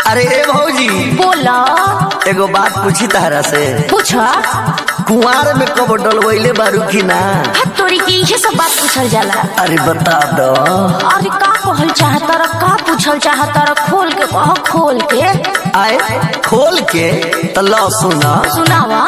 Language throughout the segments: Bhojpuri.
अरे ए भौजी बोला एगो बात पूछी तारा से पूछा कुंवार में कब डलवैले बारू की ना हत तोरी के इहे सब बात पूछल जाला अरे बता दो अरे का कहल चाहता र का पूछल चाहता र खोल के कह खोल के आए खोल के तो लो सुना सुनावा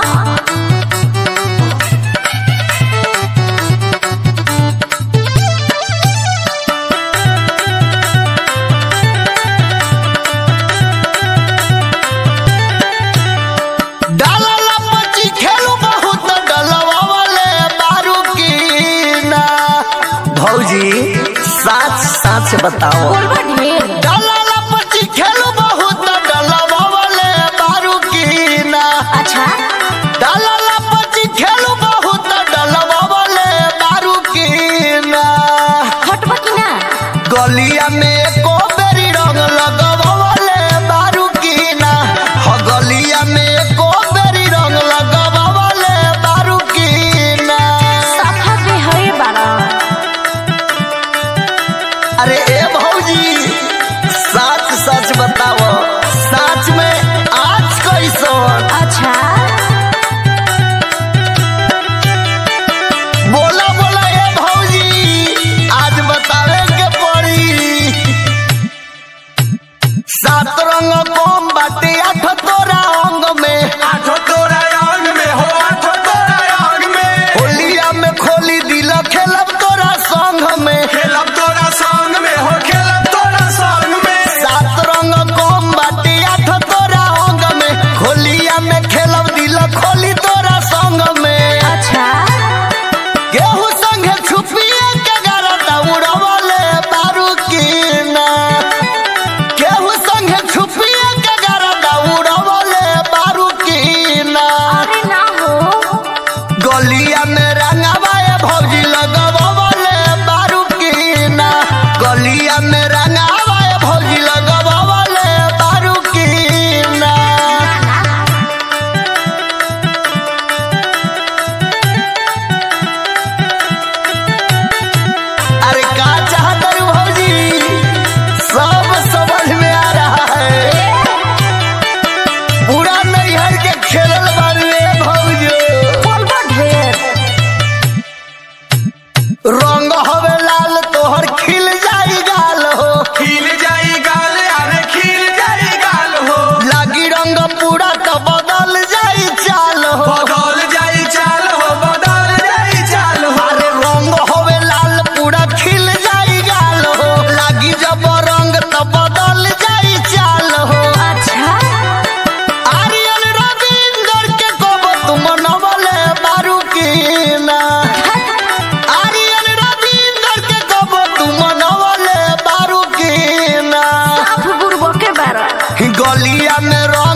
डाला पची खेलू बहुत डलवा वाले बारू की ना भौजी साच साच बताओ बोलबा ढेर डाला पची खेलू बहुत डलवा वाले बारू की ना अच्छा डाला पची खेलू बहुत डलवा वाले बारू की ना हटबा की ना गलिया में को बेरी रंग लगवाले बारू की ना हो गलिया में को बेरी रंग लगवाले बारू की ना साफा पे है बारा अरे ए भौजी सच सच बताओ सच में आज कैसन अच्छा बोला बोला ए भौजी आज बतावे के पड़ी सात रंग कम बाटे आठ तोरा अंग में आठो तोरा अंग में हो आठो तोरा अंग में होलिया में खोली दिल खेलब तोरा संग में खेलब तोरा संग में हो खेलब तोरा संग में सात रंग कम बाटे आठ तोरा अंग में होलिया में खेलब दिल खोली तोरा संग में अच्छा गेहूं संगे छुपिए के गरदा उड़वले बारू की ना गेहूं संगे छुपिए के गरदा उड़वले बारू की ना अरे ना हो गलिया में रंगवाए भौजी लगवले बारू की ना गलिया में रंगवाए भौजी लगवले बारू की ना अरे का चाहत रू भौजी सब समझ में आ रहा है पूरा नैहर के खेलल बारे भौजी बोलबा ढेर रंग हवे लाल तोहर खिल जाई गाल हो खिल जाई गाल अरे खिल जाई गाल हो लागी रंग पूरा तो बदल जाई चाल हो बदल जाई चाल हो बदल जाई चाल हो अरे रंग हवे लाल पूरा खिल जाई गाल हो लागी जब रंग तो बदल जाई चाल हो अच्छा आर्यन रविंदर के कब तुम नवले बारू की ना आर्यन रविंदर के कब तुम नवले बारू की ना साफ बुड़बो के बारा गलिया में रह